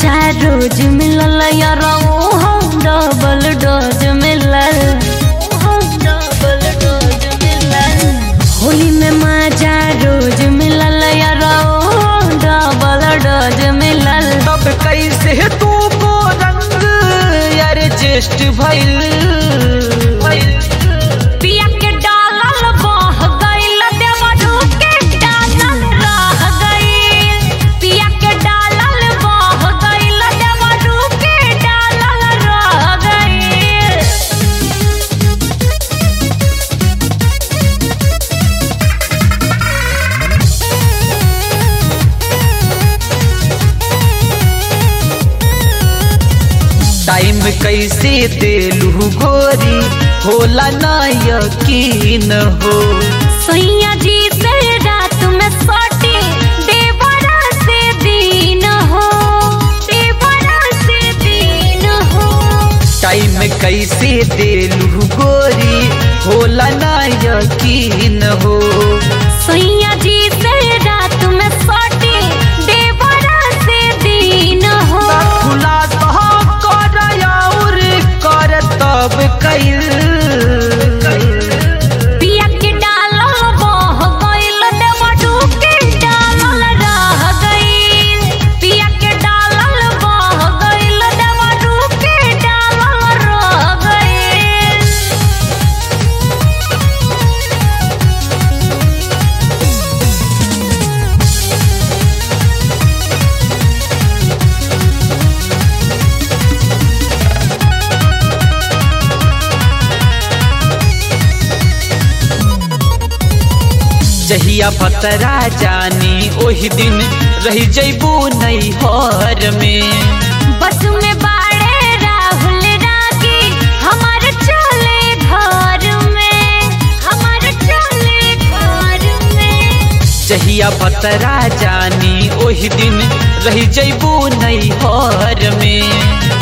माजा रोज मिलल यार हम डबल डोज मिलल डबल डोज मिलल होली में माजा रोज मिलल यार डबल डोज मिलल तब कैसे तू को रंग एडजस्ट भइल पिया के डालल बह गइल देवरू के डालल रह गइल पिया के डालल बह गइल देवरू के डालल रह गइल टाइम कैसे देलू गोरी होला ना यकीन हो सैया जी से रात में सोटी देवरा से दिन हो देवरा से दिन हो टाइम कैसे देलू गोरी होला ना यकीन हो सैया जी से रात में सोटी देवरा से दिन हो खुलासा कर और कर तब कैल पिया के डालल बह गइल देवरू के डालल रह गइल पिया के डालल बह गइल देवरू के डालल रह गइल जहिया पतरा जानी ओही दिन रही जैबू नैहर में बस में बाड़े राहुल रागी हमारे चले घर में हमारे चले घर में जहिया पतरा जानी ओही दिन रही जैबू नैहर में